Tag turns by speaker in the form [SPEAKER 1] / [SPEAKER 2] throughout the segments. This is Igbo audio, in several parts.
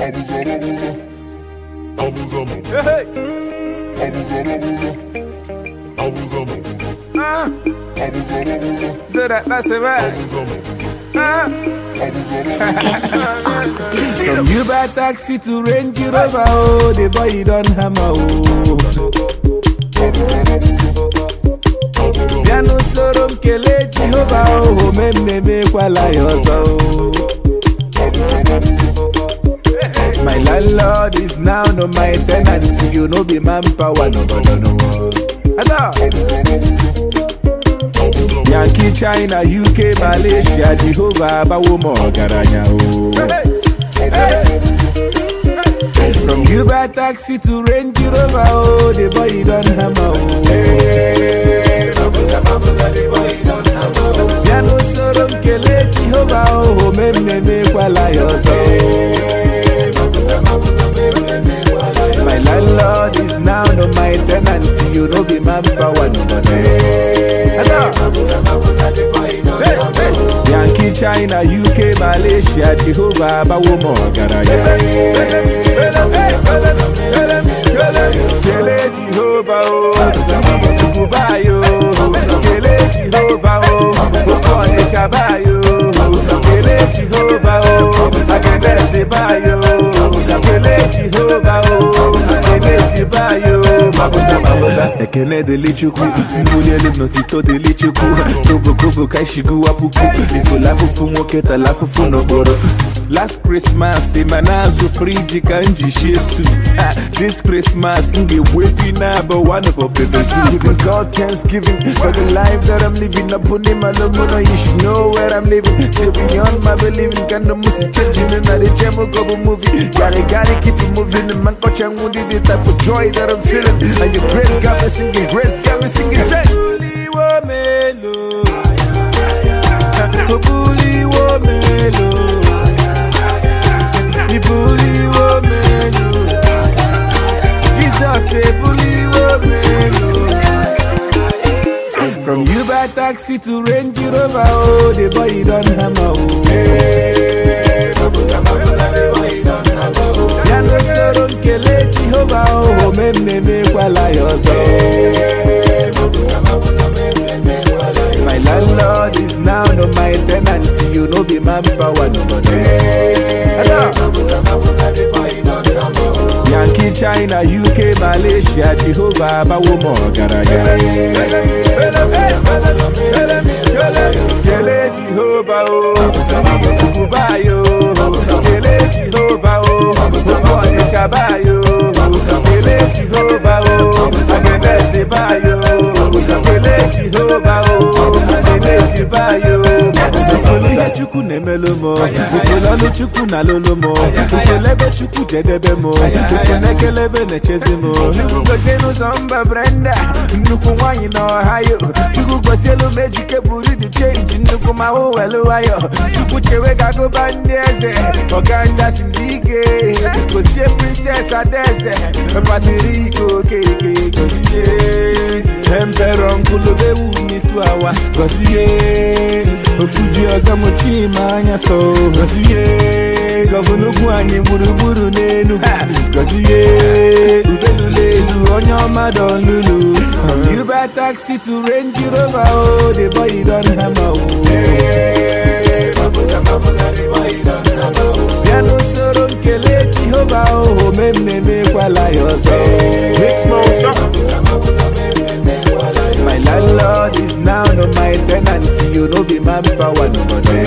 [SPEAKER 1] Abuza mabuza,
[SPEAKER 2] Hey,
[SPEAKER 1] abuza mabuza, abuza mabuza,
[SPEAKER 2] ah,
[SPEAKER 1] abuza mabuza,
[SPEAKER 2] so that that's it, right?
[SPEAKER 1] abuza mabuza,
[SPEAKER 2] Ah.
[SPEAKER 1] abuza mabuza.
[SPEAKER 2] From Uber taxi to Range Rover, oh, the boy he done hammer, oh. Piano soro m kelee Jehova, oh, ome m na-emekwala ya ọzọ, oh. My landlord is now no my tenant, you know be manpower, no, no, no, no. Ada. Yankee, China, UK, Malaysia, Jehovah, abawo m ọgaranya, oh. From Uber taxi to Range Rover, oh, the boy he done hammer, oh. Piano soro m kelee Jehova, oh, ome m na-emekwala ya ọzọ. My landlord is now no my tenant, you know be manpower, no, no, no. Hey, hey. Yankee, China, UK, Malaysia, Jehovah, abawo m ọgaranya. Kele Jehovah, oh, Sukubayo, Kele Jehovah, oh, Okonịcha bayo, Kele Jehovah, oh, Agenese bayo, Kele Jehovah, oh, Eneti bayo, Mabuza, Mabuza. Ekene dịlị Chukwu, mbuli elu n'otito dịlị Chukwu, kobokobo ka ishigu apuku, ifula afụfụ nwoke tala afụfụ n'okporo. Last Christmas, ịma na-azụ friji ka m ji shie stew. Ah, This Christmas, m ga-egbu efi na-abụ one of our babies. Giving God thanksgiving for the life that I'm living. Upon him alone, you should know where I'm living. Still beyond my believing, kind of music changing in the gem of a movie. Gotta, gotta keep it moving. And man, coach, I'm wounded, the type of joy that I'm feeling. And your grace got me singing, grace got me singing. Say, Buliwo melo. Buliwo melo. Ibuliwo melo. Jesus say buliwo melo. From Uber taxi to Range Rover, oh, the boy he done hammer, oh. Piano soro m kelee Jehova, oh, ome m na-emekwala ya ọzọ. My landlord is now no my tenant, you know be manpower, no, no, no. Yankee, China, UK, Malaysia, Jehovah, abawo m ọgaranya. Kele Jehovah, oh, Sukubayo, Kele Jehovah, oh, Okonịcha bayo, Kele Jehovah, oh, Agenese bayo, Kele Jehovah, oh, Eneti bayo. Ifulu ihe Chukwu na-emelụ m, ifulu ọlụ Chukwu na-alụlụ m, ifulu ebe Chukwu jedebe m, ifulu ekelebe na-echezi m. Chukwu gozie n'ụzọ mba Brenda, nnukwu nwaanyị na Ohio. Chukwu gosielu m ejike buru dị chenji nnukwu ma hụ welu nwayọ. Chukwu chewe ka agụba ndị eze, ọganda si ndị ike. Gozie Princess Adaeze, patiri iko okeke gozie. Emperor Nkulubewu Misu Awa Gozie Ofuji Ọgamuchi ma anya so Gozie Gọvanugwu anyị gburugburu n'elu Gozie Udelulelu onye ọma dọlulu Uber taxi to Range Rover oh the boy he don hammer oh Piano soro m kelee Jehova oh ome m na-emekwala ya ọzọ
[SPEAKER 1] Mix monster,
[SPEAKER 2] My landlord is now no my tenant, you know be manpower, no, no, no.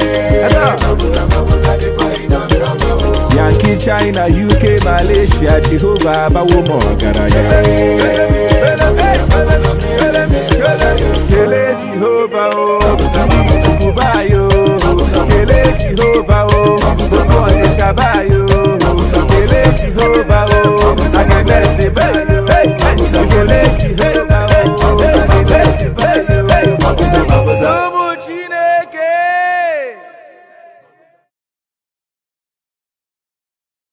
[SPEAKER 2] Yankee, China, UK, Malaysia, Jehovah, abawo m ọgaranya.